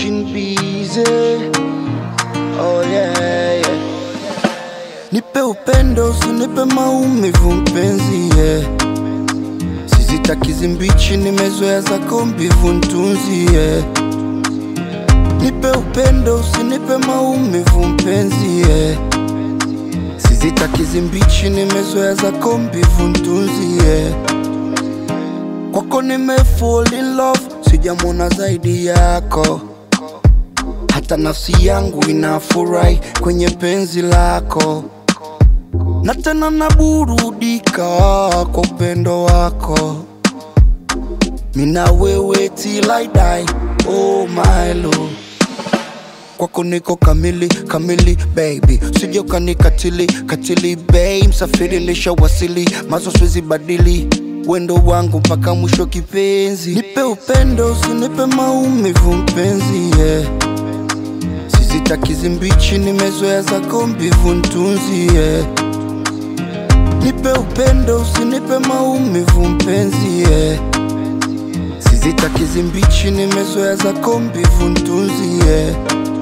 keeping busy. Oh yeah, yeah. Nipe upendo, usinipe maumivu mpenzi, yeah. Sizitaki zimbichi, nimezoea zako mbivu ntunzi, yeah. Nipe upendo, usinipe maumivu mpenzi, yeah. Sizitaki zimbichi, nimezoea zako mbivu ntunzi, yeah. Kwako nime fall in love, sijamwona zaidi yako hata nafsi yangu inafurahi kwenye penzi lako, na tena naburudika kwa upendo wako. Mina wewe till I die, oh my love. Kwako niko kamili kamili baby, usije ukanikatili katili babe, msafiri nishawasili, mazo siwezi badili wendo wangu mpaka mwisho kipenzi. Nipe upendo, usinipe maumivu mpenzi, yeah. Sizitaki zimbichi, nimezoea zako mbivu ntunzi, yeah. Nipe upendo, usinipe maumivu mpenzi, yeah. Sizitaki zimbichi, nimezoea zako mbivu ntunzi, yeah.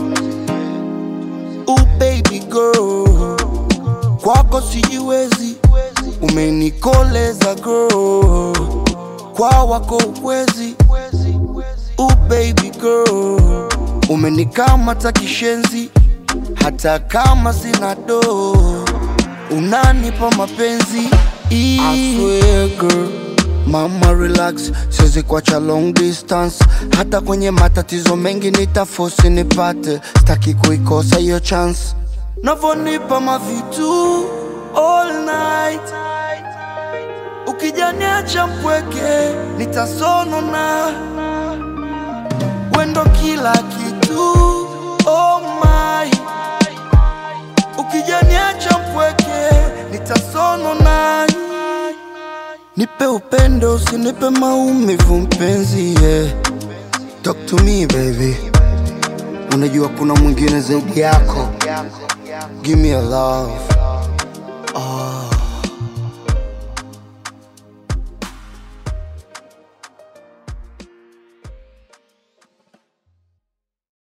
Oh baby girl, kwako sijiwezi, umenikoleza girl, kwa wako ukwezi. Oh baby girl, umenikamata kishenzi, hata kama sina do, unanipa mapenzi. I swear girl, mama relax, siwezi kuacha long distance, hata kwenye matatizo mengi nitafosi nipate, sitaki kuikosa hiyo chance. Navonipa mavitu all night, ukijaniacha mpweke nitasonona wendo kila kitu oh my ukijaniacha mpweke nitasonona nipe upendo usinipe maumivu mpenzi yeah. talk to me baby unajua kuna mwingine zaidi yako give me a love oh.